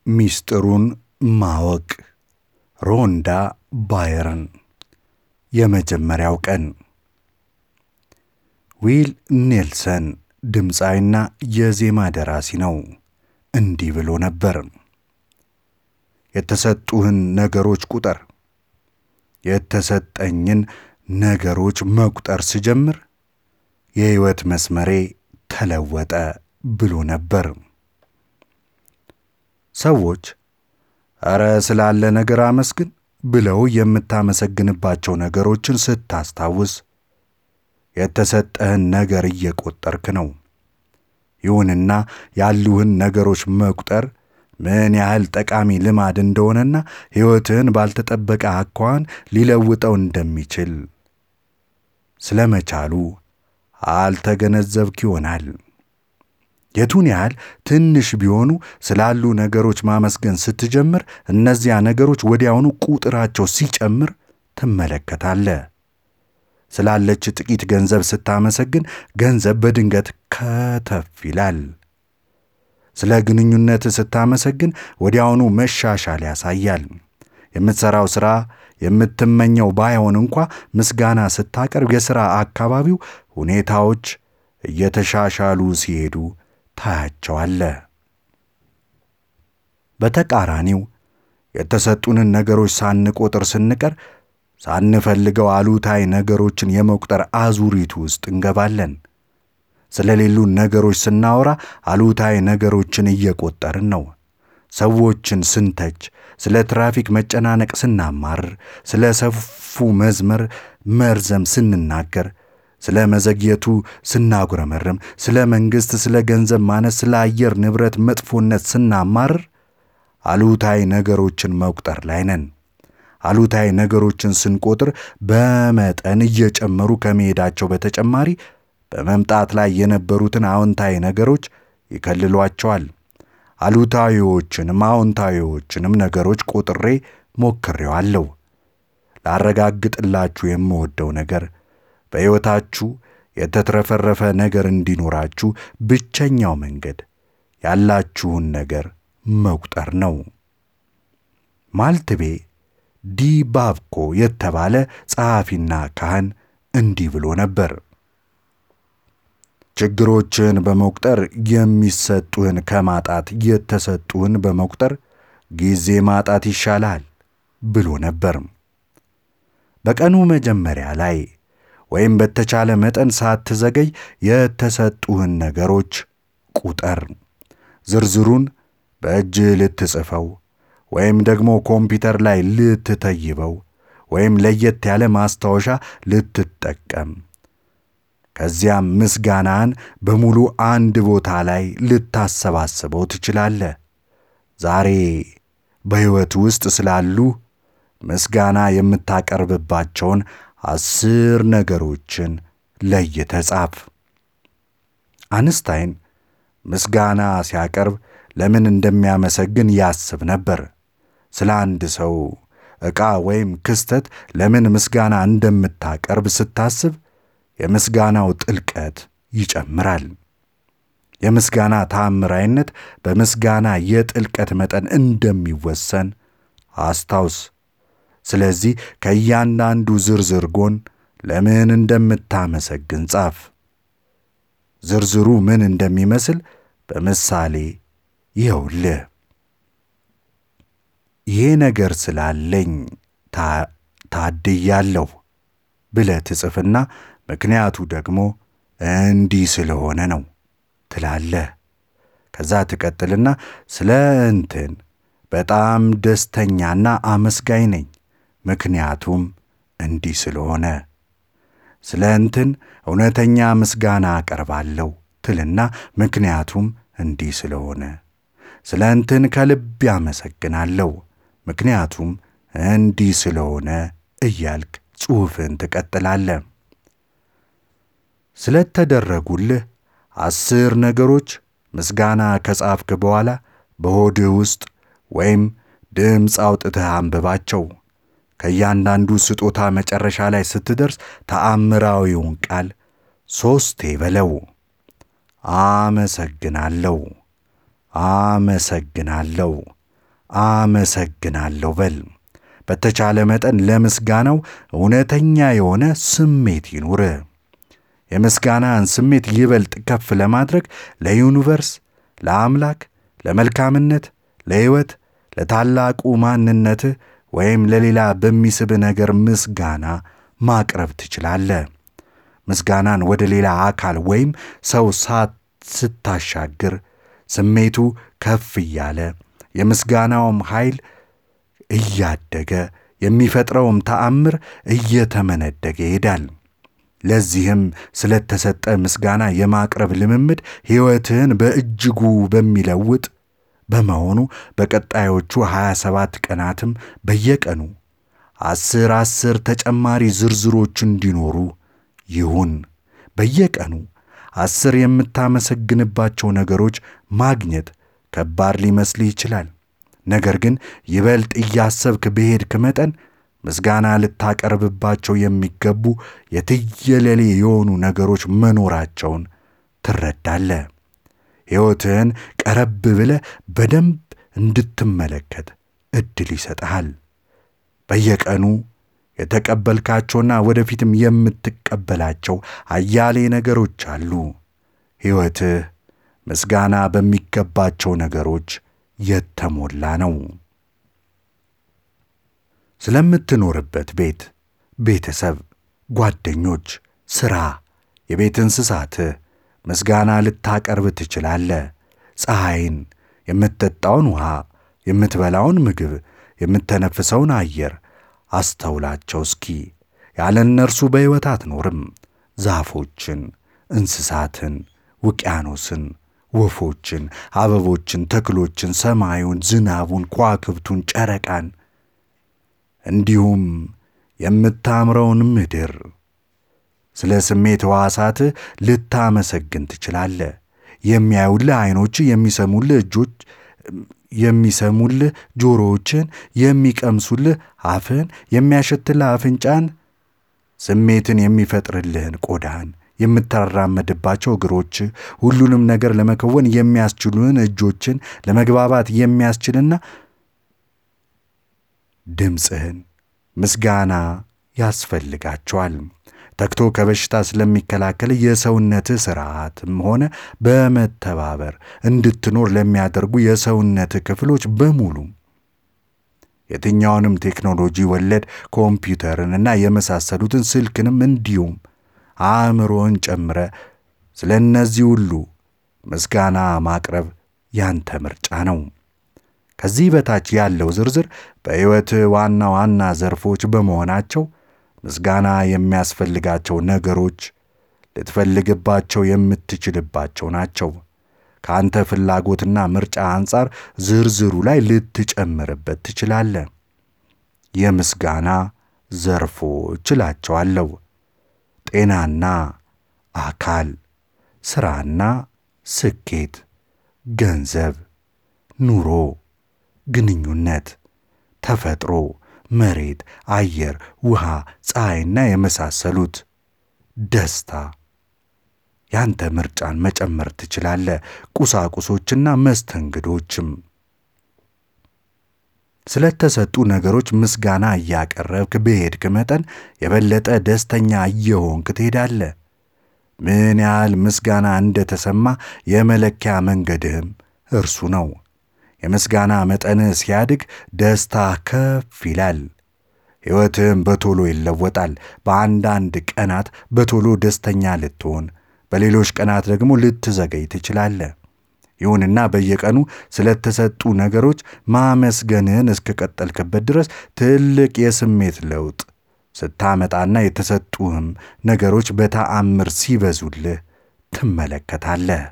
ሚስጥሩን ማወቅ ሮንዳ ባየርን የመጀመሪያው ቀን ዊል ኔልሰን ድምፃዊና የዜማ ደራሲ ነው። እንዲህ ብሎ ነበር። የተሰጡህን ነገሮች ቁጠር። የተሰጠኝን ነገሮች መቁጠር ስጀምር የሕይወት መስመሬ ተለወጠ ብሎ ነበር። ሰዎች ኧረ ስላለ ነገር አመስግን ብለው የምታመሰግንባቸው ነገሮችን ስታስታውስ የተሰጠህን ነገር እየቆጠርክ ነው። ይሁንና ያሉህን ነገሮች መቁጠር ምን ያህል ጠቃሚ ልማድ እንደሆነና ሕይወትህን ባልተጠበቀ አኳኋን ሊለውጠው እንደሚችል ስለመቻሉ አልተገነዘብክ ይሆናል። የቱን ያህል ትንሽ ቢሆኑ ስላሉ ነገሮች ማመስገን ስትጀምር እነዚያ ነገሮች ወዲያውኑ ቁጥራቸው ሲጨምር ትመለከታለህ። ስላለች ጥቂት ገንዘብ ስታመሰግን ገንዘብ በድንገት ከተፍ ይላል። ስለ ግንኙነት ስታመሰግን ወዲያውኑ መሻሻል ያሳያል። የምትሠራው ሥራ የምትመኘው ባይሆን እንኳ ምስጋና ስታቀርብ የሥራ አካባቢው ሁኔታዎች እየተሻሻሉ ሲሄዱ ታያቸዋለ። በተቃራኒው የተሰጡንን ነገሮች ሳንቆጥር ስንቀር ሳንፈልገው አሉታዊ ነገሮችን የመቁጠር አዙሪቱ ውስጥ እንገባለን። ስለሌሉን ነገሮች ስናወራ አሉታዊ ነገሮችን እየቆጠርን ነው። ሰዎችን ስንተች፣ ስለ ትራፊክ መጨናነቅ ስናማርር፣ ስለ ሰፉ መስመር መርዘም ስንናገር፣ ስለ መዘግየቱ ስናጉረመርም፣ ስለ መንግሥት፣ ስለ ገንዘብ ማነስ፣ ስለ አየር ንብረት መጥፎነት ስናማርር አሉታዊ ነገሮችን መቁጠር ላይ ነን። አሉታዊ ነገሮችን ስንቆጥር በመጠን እየጨመሩ ከመሄዳቸው በተጨማሪ በመምጣት ላይ የነበሩትን አዎንታዊ ነገሮች ይከልሏቸዋል። አሉታዊዎችንም አዎንታዊዎችንም ነገሮች ቆጥሬ ሞክሬዋለሁ። ላረጋግጥላችሁ የምወደው ነገር በሕይወታችሁ የተትረፈረፈ ነገር እንዲኖራችሁ ብቸኛው መንገድ ያላችሁን ነገር መቁጠር ነው። ማልትቤ ዲ ባብኮ የተባለ ጸሐፊና ካህን እንዲህ ብሎ ነበር። ችግሮችን በመቁጠር የሚሰጡህን ከማጣት የተሰጡህን በመቁጠር ጊዜ ማጣት ይሻላል ብሎ ነበር። በቀኑ መጀመሪያ ላይ ወይም በተቻለ መጠን ሳትዘገይ የተሰጡህን ነገሮች ቁጠር። ዝርዝሩን በእጅ ልትጽፈው ወይም ደግሞ ኮምፒውተር ላይ ልትተይበው ወይም ለየት ያለ ማስታወሻ ልትጠቀም ከዚያም ምስጋናን በሙሉ አንድ ቦታ ላይ ልታሰባስበው ትችላለህ። ዛሬ በሕይወት ውስጥ ስላሉ ምስጋና የምታቀርብባቸውን አስር ነገሮችን ለይተህ ጻፍ። አንስታይን ምስጋና ሲያቀርብ ለምን እንደሚያመሰግን ያስብ ነበር። ስለ አንድ ሰው ዕቃ ወይም ክስተት ለምን ምስጋና እንደምታቀርብ ስታስብ የምስጋናው ጥልቀት ይጨምራል። የምስጋና ተአምራይነት በምስጋና የጥልቀት መጠን እንደሚወሰን አስታውስ። ስለዚህ ከእያንዳንዱ ዝርዝር ጎን ለምን እንደምታመሰግን ጻፍ። ዝርዝሩ ምን እንደሚመስል በምሳሌ ይኸውልህ። ይሄ ነገር ስላለኝ ታድያለሁ ብለህ ትጽፍና ምክንያቱ ደግሞ እንዲህ ስለሆነ ነው ትላለህ። ከዛ ትቀጥልና ስለ እንትን በጣም ደስተኛና አመስጋኝ ነኝ ምክንያቱም እንዲህ ስለሆነ፣ ስለ እንትን እውነተኛ ምስጋና አቀርባለሁ ትልና ምክንያቱም እንዲህ ስለሆነ፣ ስለ እንትን ከልብ ያመሰግናለሁ ምክንያቱም እንዲህ ስለሆነ እያልክ ጽሑፍን ትቀጥላለህ። ስለተደረጉልህ አስር ነገሮች ምስጋና ከጻፍክ በኋላ በሆድህ ውስጥ ወይም ድምፅ አውጥተህ አንብባቸው። ከእያንዳንዱ ስጦታ መጨረሻ ላይ ስትደርስ ተአምራዊውን ቃል ሦስቴ በለው። አመሰግናለሁ፣ አመሰግናለሁ፣ አመሰግናለሁ በል። በተቻለ መጠን ለምስጋናው እውነተኛ የሆነ ስሜት ይኑር። የምስጋናን ስሜት ይበልጥ ከፍ ለማድረግ ለዩኒቨርስ፣ ለአምላክ፣ ለመልካምነት፣ ለሕይወት፣ ለታላቁ ማንነትህ ወይም ለሌላ በሚስብ ነገር ምስጋና ማቅረብ ትችላለህ። ምስጋናን ወደ ሌላ አካል ወይም ሰው ሳት ስታሻግር ስሜቱ ከፍ እያለ የምስጋናውም ኃይል እያደገ የሚፈጥረውም ተአምር እየተመነደገ ይሄዳል። ለዚህም ስለተሰጠ ምስጋና የማቅረብ ልምምድ ሕይወትህን በእጅጉ በሚለውጥ በመሆኑ በቀጣዮቹ 27 ቀናትም በየቀኑ አስር አስር ተጨማሪ ዝርዝሮች እንዲኖሩ ይሁን። በየቀኑ አስር የምታመሰግንባቸው ነገሮች ማግኘት ከባድ ሊመስልህ ይችላል። ነገር ግን ይበልጥ እያሰብክ በሄድክ መጠን ምስጋና ልታቀርብባቸው የሚገቡ የትየለሌ የሆኑ ነገሮች መኖራቸውን ትረዳለህ። ሕይወትህን ቀረብ ብለህ በደንብ እንድትመለከት ዕድል ይሰጥሃል። በየቀኑ የተቀበልካቸውና ወደፊትም የምትቀበላቸው አያሌ ነገሮች አሉ። ሕይወትህ ምስጋና በሚገባቸው ነገሮች የተሞላ ነው። ስለምትኖርበት ቤት፣ ቤተሰብ፣ ጓደኞች፣ ሥራ፣ የቤት እንስሳትህ ምስጋና ልታቀርብ ትችላለህ። ፀሐይን፣ የምትጠጣውን ውሃ፣ የምትበላውን ምግብ፣ የምተነፍሰውን አየር አስተውላቸው እስኪ። ያለ እነርሱ በሕይወት አትኖርም። ዛፎችን፣ እንስሳትን፣ ውቅያኖስን፣ ወፎችን፣ አበቦችን፣ ተክሎችን፣ ሰማዩን፣ ዝናቡን፣ ከዋክብቱን፣ ጨረቃን እንዲሁም የምታምረውን ምድር ስለ ስሜት ሕዋሳትህ ልታመሰግን ትችላለህ። የሚያዩልህ ዐይኖችህ፣ የሚሰሙልህ እጆች የሚሰሙልህ ጆሮዎችን፣ የሚቀምሱልህ አፍህን፣ የሚያሸትልህ አፍንጫን፣ ስሜትን የሚፈጥርልህን ቆዳን፣ የምትራመድባቸው እግሮች፣ ሁሉንም ነገር ለመከወን የሚያስችሉህን እጆችን፣ ለመግባባት የሚያስችልና ድምፅህን ምስጋና ያስፈልጋቸዋል። ተግቶ ከበሽታ ስለሚከላከል የሰውነትህ ሥርዓትም ሆነ በመተባበር እንድትኖር ለሚያደርጉ የሰውነትህ ክፍሎች በሙሉ የትኛውንም ቴክኖሎጂ ወለድ ኮምፒውተርንና የመሳሰሉትን ስልክንም እንዲሁም አእምሮን ጨምረ ስለ እነዚህ ሁሉ ምስጋና ማቅረብ ያንተ ምርጫ ነው። ከዚህ በታች ያለው ዝርዝር በሕይወትህ ዋና ዋና ዘርፎች በመሆናቸው ምስጋና የሚያስፈልጋቸው ነገሮች ልትፈልግባቸው የምትችልባቸው ናቸው። ከአንተ ፍላጎትና ምርጫ አንጻር ዝርዝሩ ላይ ልትጨምርበት ትችላለህ። የምስጋና ዘርፎች እላቸዋለሁ። ጤናና አካል፣ ሥራና ስኬት፣ ገንዘብ፣ ኑሮ፣ ግንኙነት፣ ተፈጥሮ መሬት፣ አየር፣ ውሃ፣ ፀሐይና የመሳሰሉት ደስታ። ያንተ ምርጫን መጨመር ትችላለህ። ቁሳቁሶችና መስተንግዶችም። ስለተሰጡ ነገሮች ምስጋና እያቀረብክ በሄድክ መጠን የበለጠ ደስተኛ እየሆንክ ትሄዳለህ። ምን ያህል ምስጋና እንደተሰማ የመለኪያ መንገድህም እርሱ ነው። የምስጋና መጠንህ ሲያድግ ደስታ ከፍ ይላል። ሕይወትህም በቶሎ ይለወጣል። በአንዳንድ ቀናት በቶሎ ደስተኛ ልትሆን፣ በሌሎች ቀናት ደግሞ ልትዘገይ ትችላለህ። ይሁንና በየቀኑ ስለተሰጡ ነገሮች ማመስገንህን እስከቀጠልክበት ድረስ ትልቅ የስሜት ለውጥ ስታመጣና የተሰጡህም ነገሮች በተአምር ሲበዙልህ ትመለከታለህ።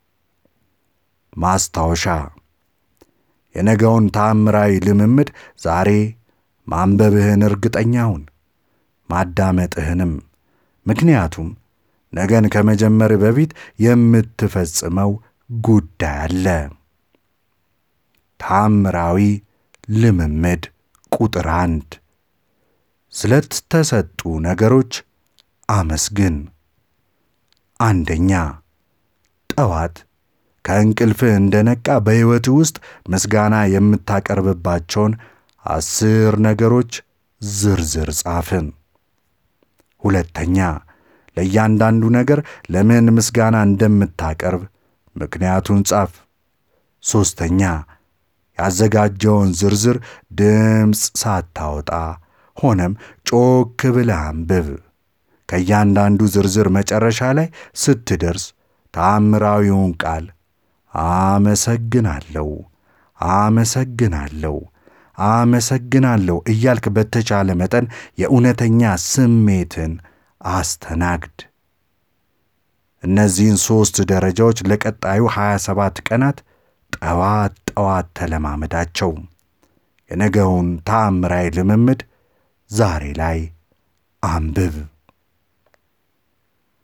ማስታወሻ የነገውን ተአምራዊ ልምምድ ዛሬ ማንበብህን እርግጠኛ ሁን፣ ማዳመጥህንም። ምክንያቱም ነገን ከመጀመር በፊት የምትፈጽመው ጉዳይ አለ። ተአምራዊ ልምምድ ቁጥር አንድ ስለተሰጡ ነገሮች አመስግን። አንደኛ ጠዋት ከእንቅልፍህ እንደነቃ በሕይወትህ ውስጥ ምስጋና የምታቀርብባቸውን አስር ነገሮች ዝርዝር ጻፍን። ሁለተኛ ለእያንዳንዱ ነገር ለምን ምስጋና እንደምታቀርብ ምክንያቱን ጻፍ። ሦስተኛ ያዘጋጀውን ዝርዝር ድምፅ ሳታወጣ ሆነም ጮክ ብለህ አንብብ። ከእያንዳንዱ ዝርዝር መጨረሻ ላይ ስትደርስ ተአምራዊውን ቃል አመሰግናለሁ፣ አመሰግናለሁ፣ አመሰግናለሁ እያልክ በተቻለ መጠን የእውነተኛ ስሜትን አስተናግድ። እነዚህን ሦስት ደረጃዎች ለቀጣዩ 27 ቀናት ጠዋት ጠዋት ተለማመዳቸው። የነገውን ተአምራዊ ልምምድ ዛሬ ላይ አንብብ።